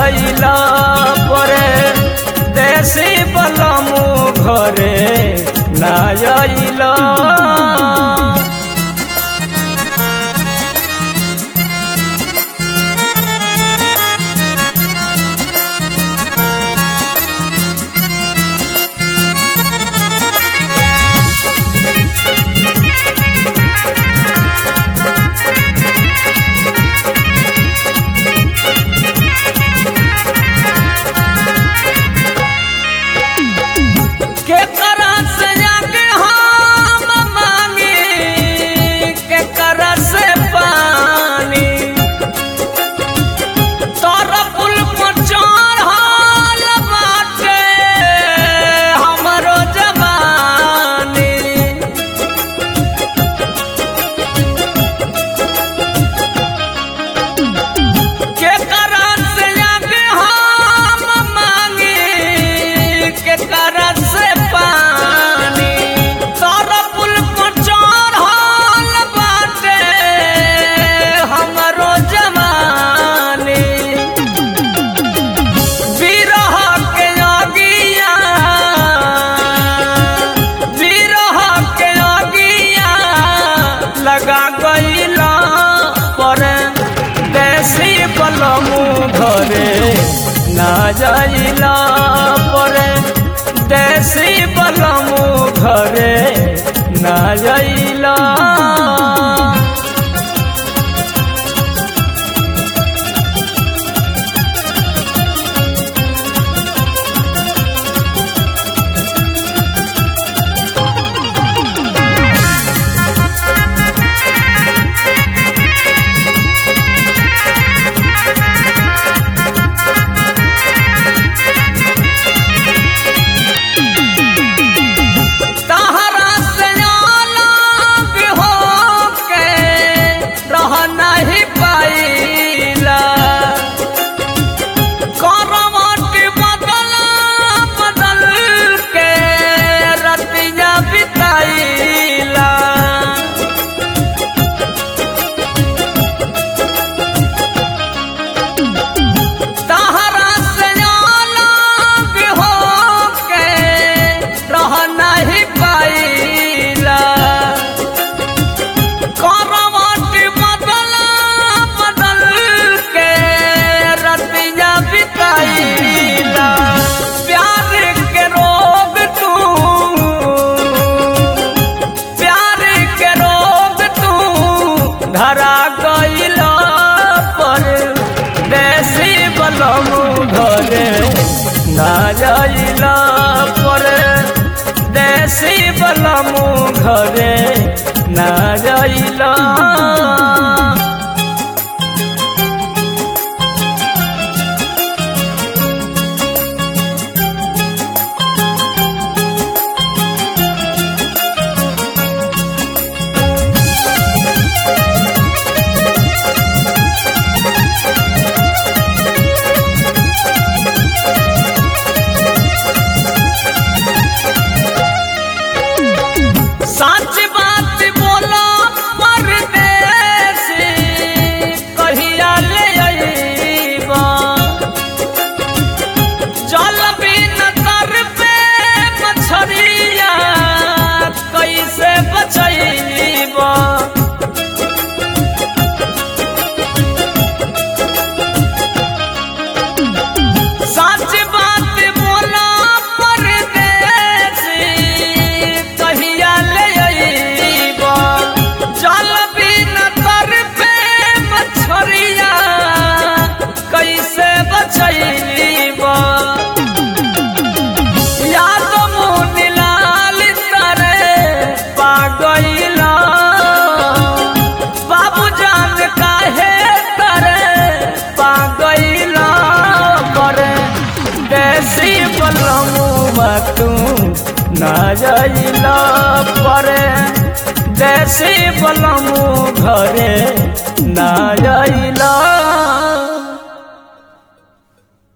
जाइला परे देसी बलमु घरे ना जाइला के करा से आगे हम मांगी के करा से पानी तोरा पुल पर चढ़ल बाटे हमरो जवानी के करा से आगे हम मांगी के करा से पानी तोरा पुल पर चढ़ल बाटे हमरो जवानी बिरह के अगिया बिरह के अगिया लगा गईला पर देसी बलमु घरे ना जाइला पर देसी बलमु घरे ना जाइला तहरा से अलग होके रह नहीं पाइला करवट बदल बदल के रतिया बिताइला तहरा से अलग होके रह नहीं पाइला करवट बदल बदल के रतिया बिताइला प्यार के रोग तू प्यार के रोग तू धरा गईला पर देसी बलमु घरे ना जाइला पर देसी बलमु घरे ना जाइला सच बात बोला परदेसी कहिया ले अइबा चल बिन कर पे मछरिया कैसे बचैबा सच बात बोला परदेसी कहिया ले अइबा चल बिन कर पे मछरिया कैसे बचैबा याद मुनि लाल तरे पागैला बाबू जान काहे करे पागैला करे देसी बलमुआ तू ना जाइला परे देसी बलमु घरे ना जाइला